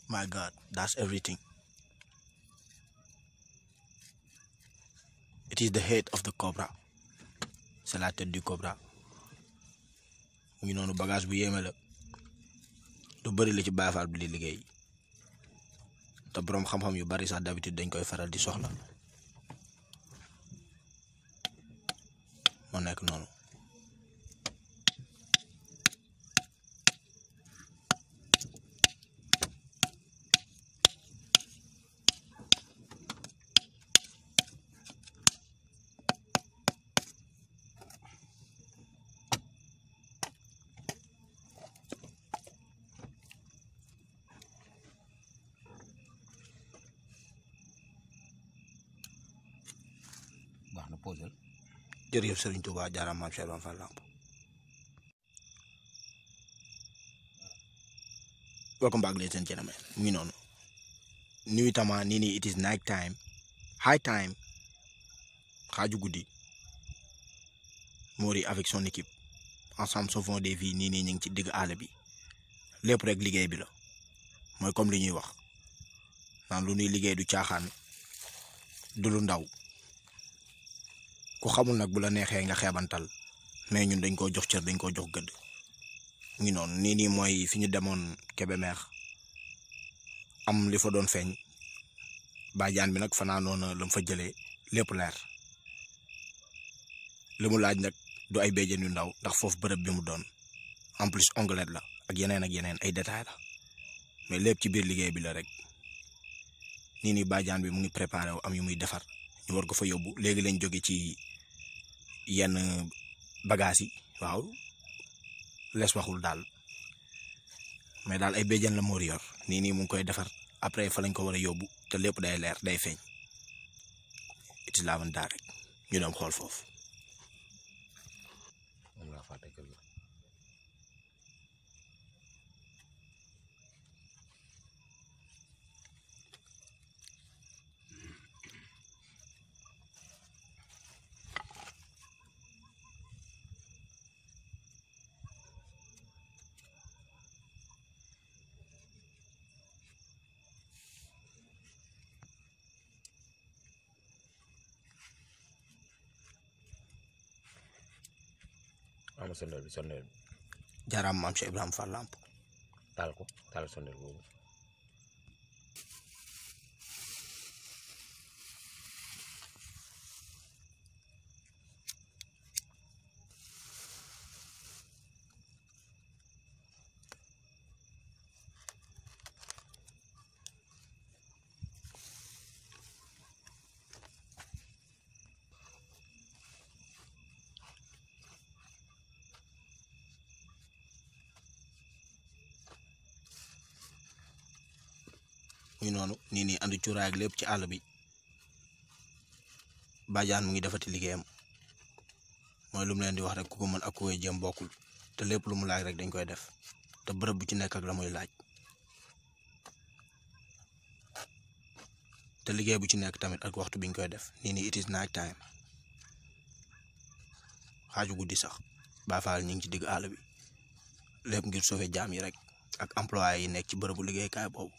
my god that's everything it is the head of the cobra c'est la tête du cobra mu ngi noonu bagage bu yéeme la lu bëri la ci Baay Faal bi li liggéey te boroom xam-xam yu bari sax d'habitude dañ koy faral di soxla moo nekk noonu baax na posel jërëjëf Serigne Touba jaaraam maam Cheikh Ibra Fall Lamp welcome back ladies and gentlemen mu ngi noonu nuit tama nii nii it is night time high time xaaju guddi Mori avec son équipe ensemble sauvons des vies nii nii ñu ngi ci digg àll bi lépp rek liggéey bi la mooy comme li ñuy wax naan lu ñuy liggéey du caaxaan du lu ndaw ku xamul nag bu la neexee nga xeebantal mais ñun dañ koo jox cër dañ koo jox gëdd mu ngi noonu nii nii mooy fi ñu demoon Kébémer am li fa doon feeñ bàjjaan bi nag fanaanoon na la mu fa jëlee lépp leer li mu laaj nag du ay béjjén yu ndaw ndax foofu bërëb bi mu doon en plus onglet la ak yeneen ak yeneen ay détails la mais lépp ci biir liggéey bi la rek nii nii bàjjaan bi mu ngi préparé wu am yu muy defar ñu war ko fa yóbbu léegi lañ jóge ci yenn bagages yi waaw les waxul daal mais daal ay béjjén la Mori yor nii nii mu ngi koy defar après fa lañ ko war a yóbbu te lépp day leer day feeñ it laa mën daal rek ñu dem xool foofu. moom laa fàtte kër ga ama sondeel bi sondeel bi jaaraam maam Cheikh Ibrahima Fall Lamp taal ko taal sondeel boobu muy noonu nii nii andi cuuraay ak lépp ci àll bi bàjjaan mu ngi defati liggéeyam mooy lu mu leen di wax rek ku ko mën ak ku koy jëm bokkul te lépp lu mu laaj rek dañ koy def te bërëb bu ci nekk ak la muy laaj te liggéey bu ci nekk tamit ak waxtu biñ koy def nii nii it is night time xaaju guddi sax Baay Faal ñu ngi ci digg àll bi lépp ngir sauver jaam yi rek ak employé yi nekk ci bërëbu liggéeykaay boobu.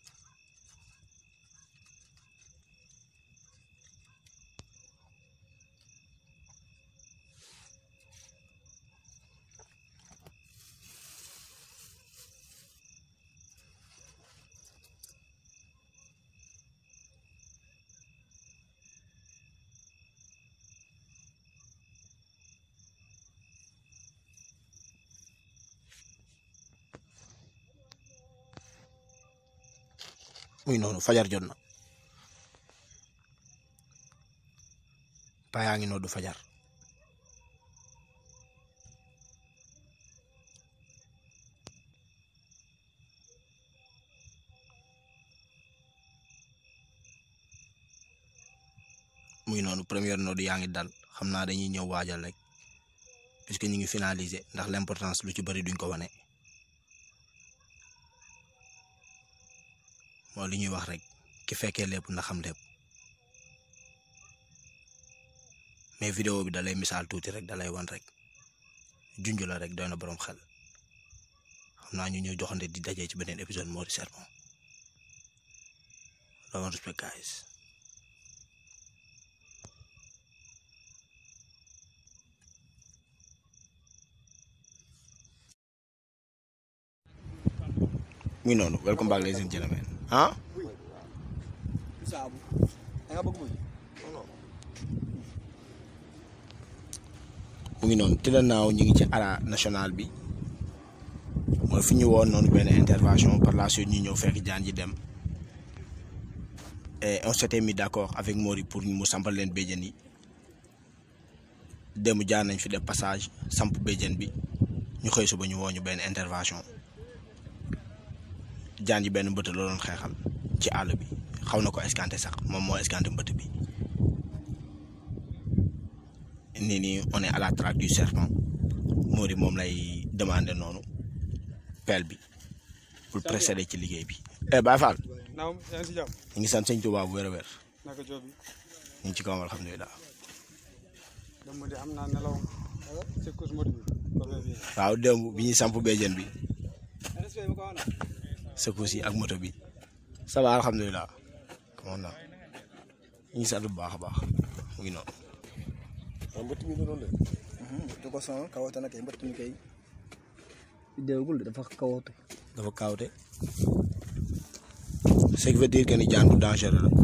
muy noonu fajar jot na paa yaa ngi noddu fajar muy noonu première noddu yaa ngi dal xam naa dañuy ñëw waajal rek puisque ñu ngi finaliser ndax l'importance lu ci bari duñ ko wane mooy li ñuy wax rek ki fekkee lépp na xam lépp mais vidéo bi dalay misaal tuuti rek dalay wan rek junj la rek doy na boroom xel xam naa ñu ñëw joxante di dajee ci beneen épisode Mori Sermon love and respect guys mu ngi noonu welcome back ladies and gentlemen ah saabu da nga bëgg muy mu ngi noonu tëdd naaw ñu ngi ci ara national bi mooy fi ñu woon noonu benn intervention par la suite ñu ñëw fekk jaan ji dem et on s'était mis d'accord avec Mori pour mu sampal leen béjjën yi démb jaar nañ fi def passage samp béjjën bi ñu xëy suba ñu woo ñu benn intervention jaan ji benn mbëtt la doon xeexal ci àll bi xaw na ko escanté sax moom moo escanté mbëtt bi nii nii on est à la traque du serpent Mori moom lay demandé noonu pelle bi pour précéder ci liggéey bi. eh Baye Fall naam yaa ngi si jàmm ñu ngi sant sëñ Tuubaa bu wér a wér naka joob bi ñu ngi ci kawam alhamdulilah dama di am naa nelaw si course mode bi ko fee fii waaw démb bi ñuy samp béjjën bi respect ma ko wana secousse yi ak moto bi ça va alhamdulilah comment na ñu ngi sant bu baax a baax mu ngi noonu. mbëtt mi doon def du ko sonal kawate na kay mbëtt mi kay déewgul de dafa kawate dafa kaawte ce qui veut dire que ni jaan bu dangereux la.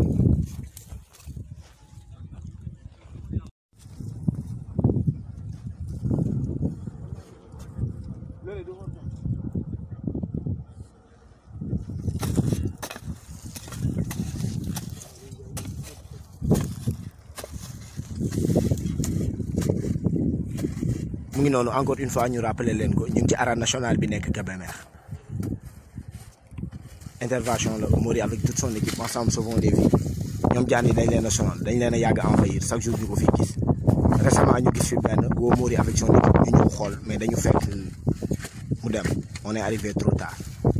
mu ngi noonu encore une fois ñu rappeler leen ko ñu ngi ci arène nationale bi nekk Kébémer intervention la Mori avec toute son équipe ensemble sauvons des vies ñoom jaan yi dañ leen a sonal dañ leen a yàgg a envahir chaque jour ñu ko fi gis récemment ñu gis fi benn woo Mori avec son équipe ñu ñëw xool mais dañu fekk mu dem on est arrivé trop tard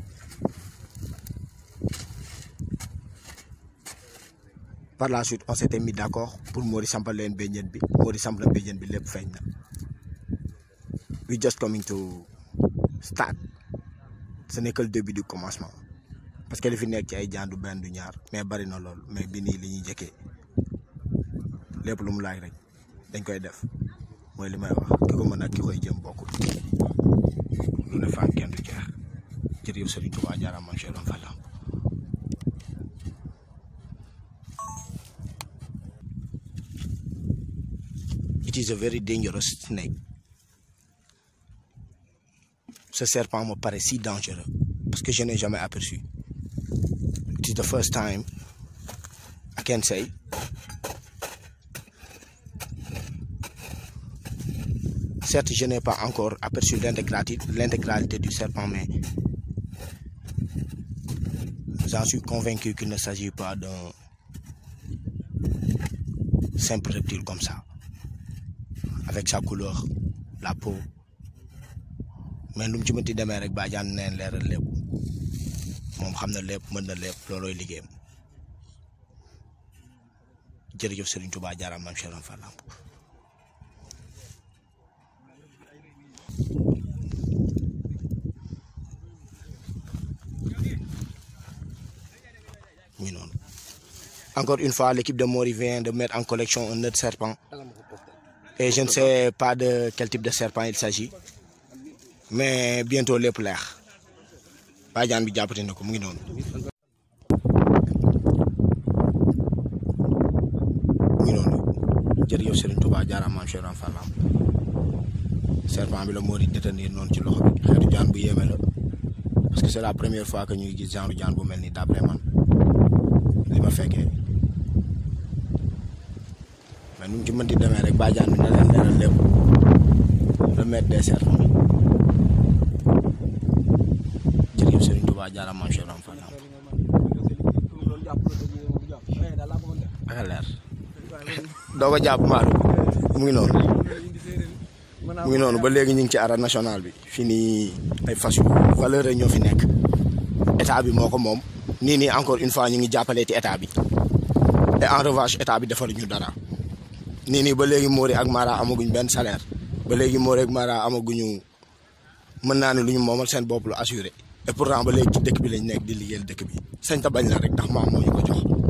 par la suite on s'était mis d'accord pour Mori sampal leen béjjën bi Mori samp na béjjën bi lépp feeñ na we just coming to start ce n'est que le début du commencement parce que li fi nekk ci ay jaan du benn du ñaar mais bari na lool mais bi nii li ñuy jëkkee lépp lu mu laaj rek dañ koy def mooy li may wax ki ko mën ak ki koy jëm bokkul lu ne faan kenn du jeex jërëjëf Serigne Touba jaaraam maam Cheikh Fall it is a very dangerous snake ce serpent me paraît si dangereux parce que je n'ai jamais aperçu. It is the first time I can say. Certes, je n'ai pas encore aperçu l'intégralité l'intégralité du serpent, mais j'en suis convaincu qu'il ne s'agit pas d'un simple reptile comme ça, avec sa couleur, la peau. mais lu mu ci mënti demee rek bàjjan neen leeral lépp moom xam na lépp mën na lépp loolooy liggéeyam jërëjëf Serigne Touba jaaraam maam Cheikh Fall ñu noonu encore une fois l'équipe de Mori vient de mettre en collection un autre serpent et je ne sais pas de quel type de serpent il s'agit mais bientôt lépp leex bàjjan bi jàppate na ko mu ngi noonu mu ngi noonu jërëjëf Serigne Touba jaaraam maam Cheikh Fall serpent bi la moo di détenir noonu ci loxo bi xeetu jaan bu yéeme la parce que c'est la première fois que ñuy gis genre jaan bu mel ni d'après man li ma fekkee mais nu mu ci mënti demee rek bàjjan bi na leen leeral lépp le maître des serpents jërëjëf Serigne Touba jaaraam maam Cheikh Fall ak leer doo ko jàpp maalu mu ngi noonu mu ngi noonu ba léegi ñu ngi ci arène nationale bi fii nii ay fas yu valeur ñoo fi nekk état bi moo ko moom nii nii encore une fois ñu ngi jàppale ci état bi et en revanche état bi defaluñu dara nii nii ba léegi Mori ak Mara amaguñ benn salaire ba léegi Mori ak Mara amaguñu mën naa ne lu ñu moomal seen bopp lu assuré et pourtant ba léegi ci dëkk bi lañ nekk di liggéeyal dëkk bi sañ ta bañ la rek ndax maam moo ñu ko jox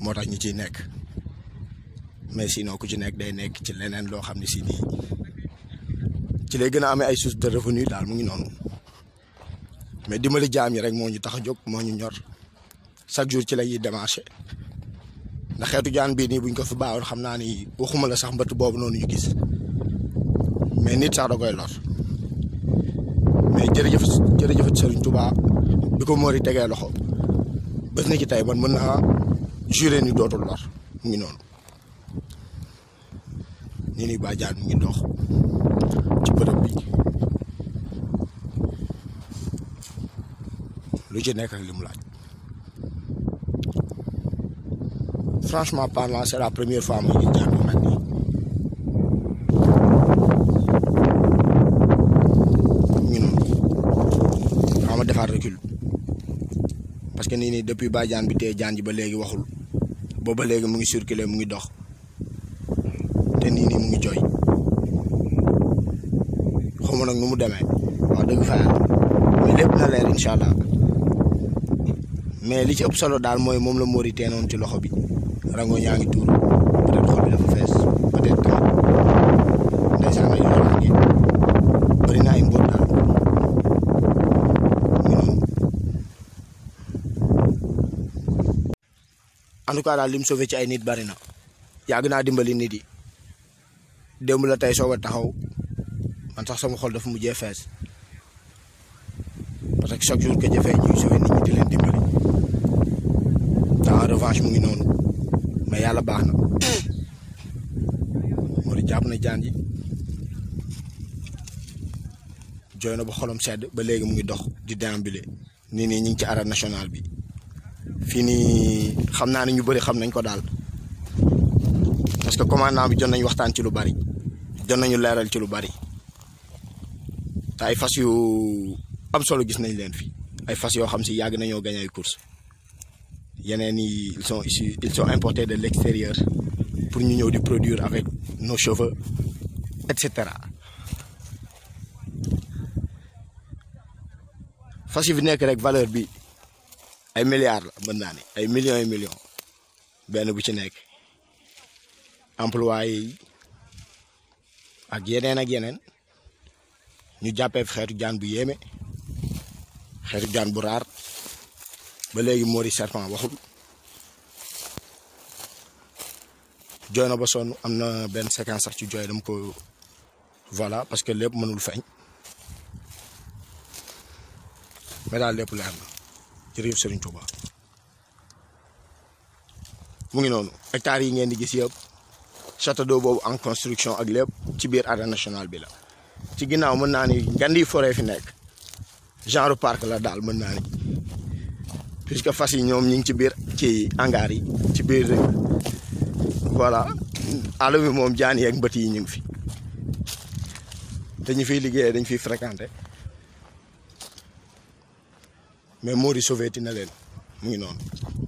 moo tax ñu ciy nekk mais sinon ku ci nekk day nekk ci leneen loo xam ne si nii ci lay gën a amee ay source de revenu daal mu ngi noonu mais dimbali jaam yi rek moo ñu tax a jóg moo ñu ñor chaque jour ci la ñuy démarché ndax xeetu jaan bii nii buñ ko fi baawoon xam naa ni waxuma la sax mbëtt boobu noonu ñu gis mais nit sax da koy lor mais jërëjëf jërëjëf Serigne Touba bi ko Mori tegee loxo bés na ci tey man mën naa juré ni dootul lor mu ngi noonu nii nii ba jaan mu ngi dox ci bërëb bi lu ci nekk ak li mu laaj franchement parlant c'est la première fois ma gis jaan bu mel nii mu ngi noonu xaw ma defaat recul parce que nii nii depuis ba jaan bi tee jaan ji ba léegi waxul booba léegi mu ngi circuler mu ngi dox te nii nii mu ngi jooy xawma nag nu mu demee wax dëgg fa yàlla mais lépp na leer incha allah mais li ci ëpp solo daal mooy moom la Mori teenoon ci loxo bi rango ñaa ngi tuur peut-être xol bi dafa fees peut-être tamit ndeysaan ay loraange bëri na ay mbóot daal mu noonu en tout cas daal li mu sauvé ci ay nit bari na yàgg naa dimbali nit yi démb la tey soog a taxaw man sax sama xol dafa mujjee fees parce que chaque jour que jëfee ñuy sauvé nit ñi di leen dimbali te en revanche mu ngi noonu mais yàlla baax na moo di jàpp na jaan ji jooy na ba xolam sedd ba léegi mu ngi dox di déambuler nii nii ñu ngi ci arène nationale bi fii nii xam naa ne ñu bëri xam nañ ko daal parce que commandant bi jot nañ waxtaan ci lu bari jot nañu leeral ci lu bari te ay fas yu am solo gis nañ leen fi ay fas yoo xam si yàgg nañoo gañ ay course yeneen yi ils sont issus ils sont importés de l'extérieur pour ñu ñëw di produire avec nos cheveux et cetera fas yi fi nekk rek valeur bi ay milliards la mën naa ne ay millions et millions benn bu ci nekk employé yi ak yeneen ak yeneen ñu jàppee fi xeetu jaan bu yéeme xeetu jaan bu raar ba léegi Mori serpent waxul jooy na ba sonn am na benn séquence sax ci jooy dama ko voilà parce que lépp mënul feeñ mais daal lépp leer na jërëjëf Serigne Touba mu ngi noonu hectares yi ngeen di gis yëpp château d'eau boobu en construction ak lépp ci biir arène nationale bi la ci ginnaaw mën naa ni ngandi forêt fi nekk genre parc la daal mën naa ni puisque fas yi ñoom ñi ngi ci biir ci hangar yi ci biir voilà àll bi moom jaan yeeg mbët yi ñu ngi fi te ñu fiy liggéeyee dañ fiy fréquenté mais Mori sauvé ti na leen mu ngi noonu